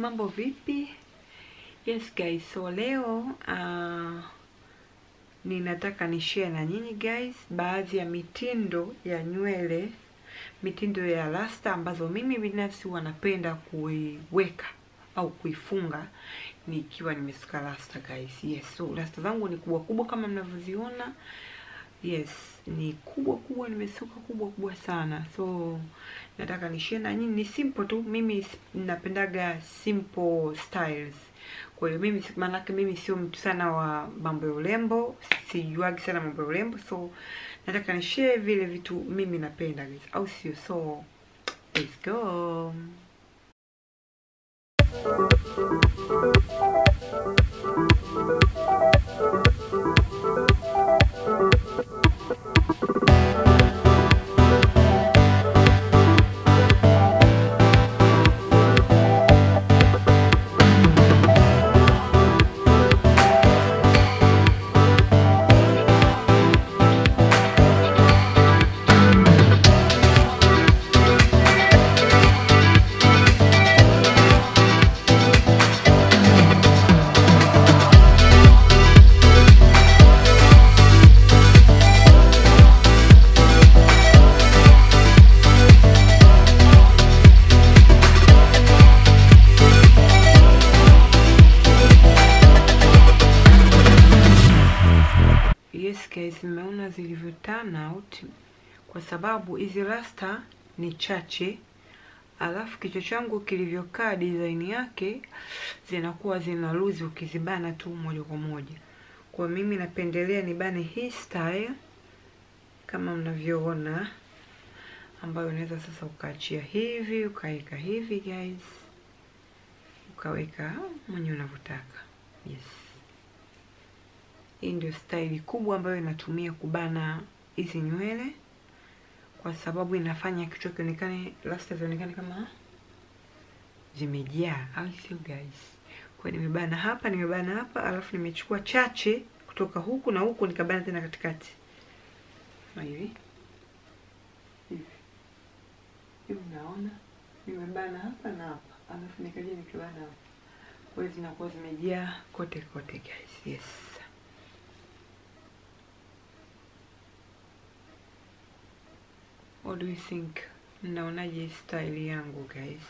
mambo vipi? Yes guys, so leo uh, ninataka ni share na nyinyi guys baadhi ya mitindo ya nywele, mitindo ya rasta ambazo mimi binafsi huwa napenda kuiweka au kuifunga nikiwa nimesuka rasta guys. Yes, so rasta zangu ni kubwa kubwa kama mnavyoziona. Yes, ni kubwa kubwa, nimesuka kubwa kubwa sana. So nataka ni share na nyinyi, ni simple tu. Mimi napendaga simple styles. Kwa hiyo mimi maanake mimi sio mtu sana wa mambo ya urembo, sijuagi sana mambo ya urembo, so nataka ni share vile vitu mimi napenda guys, au sio? So let's go. Yes guys, mmeona zilivyo turn out kwa sababu hizi rasta ni chache, alafu kichwa changu kilivyokaa design yake zinakuwa zina luzi ukizibana tu moja kwa moja. Kwa mimi napendelea nibane hii style kama mnavyoona, ambayo unaweza sasa ukaachia hivi ukaweka hivi guys, ukaweka mwenye unavyotaka. Yes. Hii ndio staili kubwa ambayo inatumia kubana hizi nywele, kwa sababu inafanya kichwa kionekane, rasta zionekane kama zimejaa, au sio guys? Kwa nimebana hapa, nimebana hapa, alafu nimechukua chache kutoka huku na huku nikabana tena katikati kama hivi hivi hivi, unaona nimebana hapa na hapa, alafu nikaja nikabana hapa, kwa hiyo zinakuwa zimejaa kote kote guys. Yes. What do you think? Mnaonaje style yangu guys?